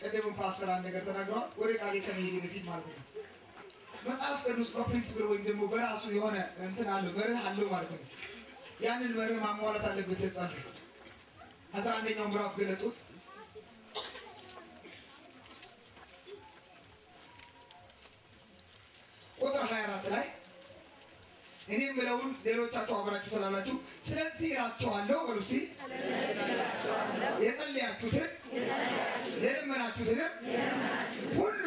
ቅድምም ፓስተር አንድ ነገር ተናግረዋል። ወደ ቃሌ ከመሄድ በፊት ማለት ነው መጽሐፍ ቅዱስ በፕሪንስፕል ወይም ደግሞ በራሱ የሆነ እንትን አለው መርህ አለው ማለት ነው። ያንን መርህ ማሟላት አለበት። ጸልይ አስራ አንደኛው ምዕራፍ ገለጡት። ቁጥር 24 ላይ እኔ የምለውን ሌሎቻችሁ አብራችሁ ትላላችሁ። ስለዚህ እላችኋለሁ በሉ እስቲ የጸለያችሁትን የለመናችሁትንም ሁሉ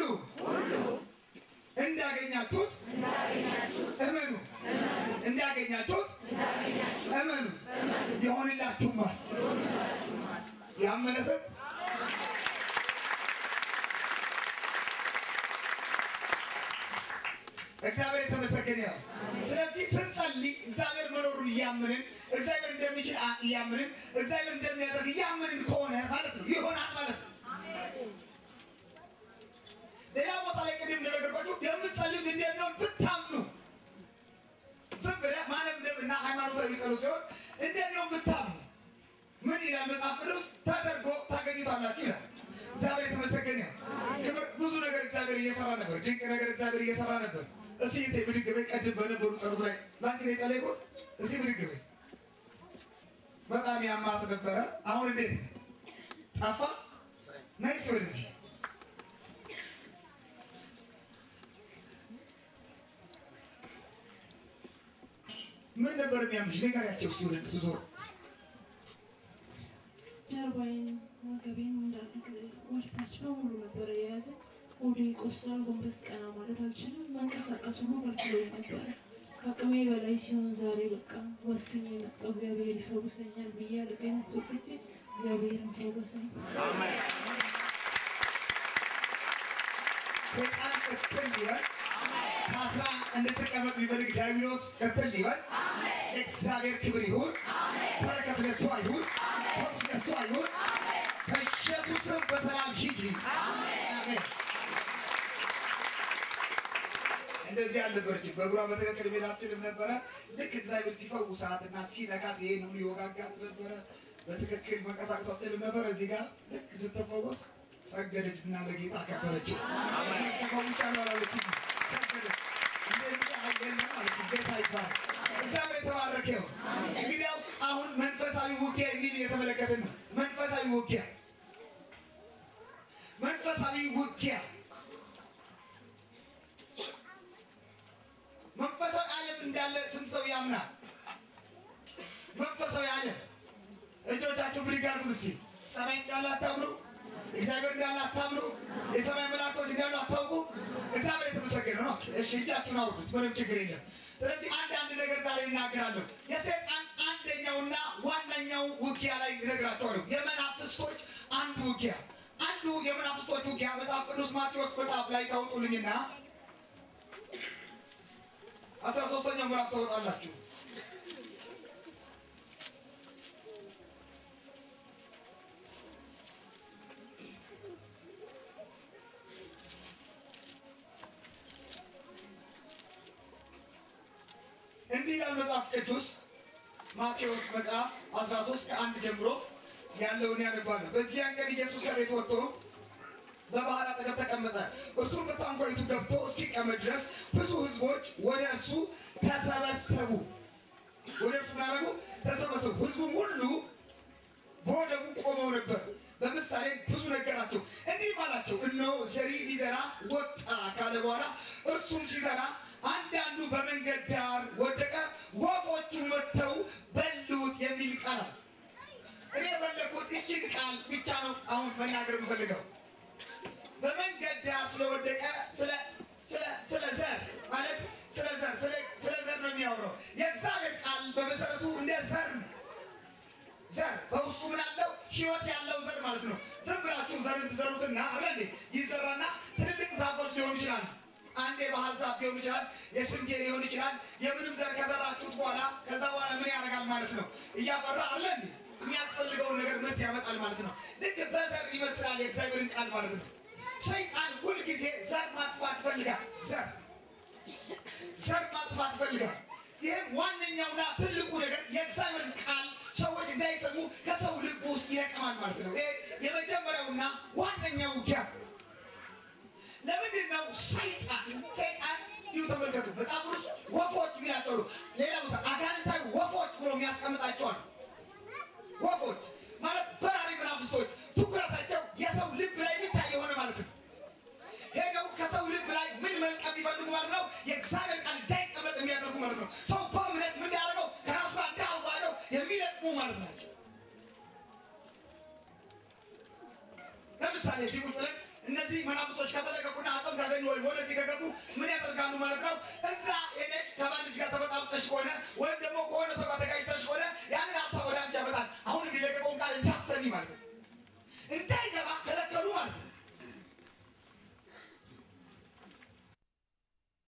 እንዳገኛችሁት እመኑ፣ እንዳገኛችሁት እመኑ፣ ይሆንላችሁማል። ያመነ ሰው እግዚአብሔር የተመሰገነ ያው። ስለዚህ ስንጸልይ እግዚአብሔር መኖሩን እያምንን እግዚአብሔር እንደሚችል እያምንን እግዚአብሔር እንደሚያደርግ እያምንን ከሆነ ማለት ነው ይሆናል ማለት ነው። ሌላ ቦታ ላይ ቅድም እንደነገርኳችሁ የምትጸልዩት እንደሚሆን ብታምኑ ዝም ብለህ ማንም እና ሃይማኖታዊ ጸሎት ሲሆን እንደሚሆን ብታምኑ ምን ይላል መጽሐፍ ቅዱስ? ተደርጎ ታገኙታላችሁ ይላል። እግዚአብሔር የተመሰገነ ያው። ክብር ብዙ ነገር እግዚአብሔር እየሰራ ነበር። ድንቅ ነገር እግዚአብሔር እየሰራ ነበር። እስቲ እቴ ብድግ በይ። ቀድም በነበሩ ጸሎት ላይ ለአንቺ ነው የጸለይኩት። እስቲ ብድግ በይ። በጣም ያማት ነበረ። አሁን እንዴት ጠፋ? ናይስ ወደዚህ ምን ነበር የሚያምሽ? ንገሪያቸው እስቲ ወደ ስትዞር ጀርባዬን ወገቤን ወልታች በሙሉ ነበረ የያዘ ወደ ቆስሏል። ጎንበስ ቀና ማለት አልችልም። መንቀሳቀስ ሁሉ ከልክሎኝ ነበረ። ከአቅሜ በላይ ሲሆን ዛሬ በቃ ወስኜ የመጣው እግዚአብሔር ይፈውሰኛል ብዬ ልቤን አስወጥቼ እግዚአብሔርን ፈወሰኝ። ሰይጣን ቅጥል ይበል። ታስራ እንድትቀመጥ ቢፈልግ ዲያብሎስ ቅጥል ይበል። እግዚአብሔር ክብር ይሁን። በረከት ለሷ ይሁን። ፈውስ ለሷ ይሁን። በኢየሱስ ስም በሰላም ሂጂ። አሜን። እንደዚህ አልነበረችም። በእግሯ በትክክል መሄድ አትችልም ነበረ። ልክ እግዚአብሔር ሲፈውሳት እና ሲነካት ይሄን ሁሉ ይወጋጋት ነበረ። በትክክል መንቀሳቀስ አትችልም ነበረ። እዚህ ጋር ልክ ስትፈወስ ሰገደች እና ለጌታ አከበረችው። ተፈውሻለሁ አላለችም፣ ሰገደች። እንደዚህ አየለም አለች። ጌታ ይባላል። እግዚአብሔር የተባረከ ይሁን። እንግዲያውስ አሁን መንፈሳዊ ውጊያ የሚል የተመለከትን ነው። መንፈሳዊ ውጊያ መንፈሳዊ ውጊያ መንፈሳዊ ዓለም እንዳለ ስንት ሰው ያምናል? መንፈሳዊ ዓለም እጆቻችሁ ብድግ አድርጉት እስቲ። ሰማይ እንዳለ አታምኑ? እግዚአብሔር እንዳለ አታምኑ? የሰማይ መላእክቶች እንዳሉ አታውቁ? እግዚአብሔር የተመሰገነ ነው። እሺ እጃችሁን አውርዱት፣ ምንም ችግር የለም። ስለዚህ አንድ አንድ ነገር ዛሬ እናገራለሁ። የሰይጣን አንደኛውና ዋነኛው ውጊያ ላይ እነግራቸዋለሁ። የመናፍስቶች አንዱ ውጊያ አንዱ የመናፍስቶች ውጊያ መጽሐፍ ቅዱስ ማቴዎስ መጽሐፍ ላይ ታውጡልኝና አስራ ሶስተኛው ምዕራፍ ታወጣላችሁ። እንዲህ ይላል መጽሐፍ ቅዱስ ማቴዎስ መጽሐፍ 13 ከአንድ ጀምሮ ያለውን ያነባሉ። በዚያን ቀን ኢየሱስ ከቤት ወጥቶ በባህር አጠገብ ተቀመጠ። እርሱም በታንኳይቱ ገብቶ እስኪቀመጥ ድረስ ብዙ ሕዝቦች ወደ እርሱ ተሰበሰቡ። ወደ እርሱ ማረጉ ተሰበሰቡ። ሕዝቡም ሁሉ በወደቡ ቆመው ነበር። በምሳሌ ብዙ ነገራቸው፣ እንዲህ አላቸው፣ እነሆ ዘሪ ሊዘራ ወጣ ካለ በኋላ እርሱም ሲዘራ አንዳንዱ በመንገድ ዳር ወደቀ፣ ወፎቹ መጥተው በሉት የሚል ቃል አለ። እኔ የፈለግኩት ይችን ቃል ብቻ ነው አሁን መናገር የምፈልገው። በመንገድ ዳር ስለወደቀ ስለ ስለ ስለ ዘር ማለት ስለ ዘር ስለ ስለ ዘር ነው የሚያወራው። የእግዚአብሔር ቃል በመሰረቱ እንደ ዘር ነው። ዘር በውስጡ ምን አለው? ህይወት ያለው ዘር ማለት ነው። ዝም ብላችሁ ዘርን ትዘሩትና አለ እንዴ ይዘራና ትልልቅ ዛፎች ሊሆኑ ይችላል። አንድ የባህር ዛፍ ሊሆን ይችላል። የስንዴ ሊሆን ይችላል። የምንም ዘር ከዘራችሁት በኋላ ከዛ በኋላ ምን ያደርጋል ማለት ነው? እያፈራ አለ እንዴ የሚያስፈልገውን ነገር ምርት ያመጣል ማለት ነው። ልክ በዘር ይመስላል የእግዚአብሔርን ቃል ማለት ነው። ሰይጣን ሁልጊዜ ዘር ማጥፋት ይፈልጋል። ዘር ዘር ማጥፋት ይፈልጋል። ይህም ዋነኛውና ትልቁ ነገር የእግዚአብሔርን ቃል ሰዎች እንዳይሰሙ ከሰው ልብ ውስጥ ይለቅማል ማለት ነው። ይሄ የመጀመሪያውና ዋነኛው ውጊያ። ለምንድን ነው ሰይጣን ሰይጣን ይሁ ተመልከቱ፣ መጽሐፍ ቅዱስ ወፎች የሚላቸው ነው። ሌላ ቦታ አጋንንታዊ ወፎች ብሎ የሚያስቀምጣቸዋል። ወፎች ማለት በራሪ መናፍስቶች ትኩረታቸው የሰው ልብ ላይ ብቻ የሆነ ማለት ነው። ሄደው ከሰው ልብ ላይ ምን መልቀም የሚፈልጉ ማለት ነው። የእግዚአብሔር ቃል እንዳይቀመጥ የሚያደርጉ ማለት ነው። ሰው በእምነት ምን ያደርገው ከራሱ ጋር እንዳዋደው የሚለቅሙ ማለት ናቸው። ለምሳሌ እዚህ ቁጭ ብለን እነዚህ መናፍስቶች ከተለቀቁና አቅም ካገኙ ወይም ወደዚህ ከገቡ ምን ያደርጋሉ ማለት ነው። እዛ ሄደሽ ከባልሽ ጋር ተበጣብጠሽ ከሆነ ወይም ደግሞ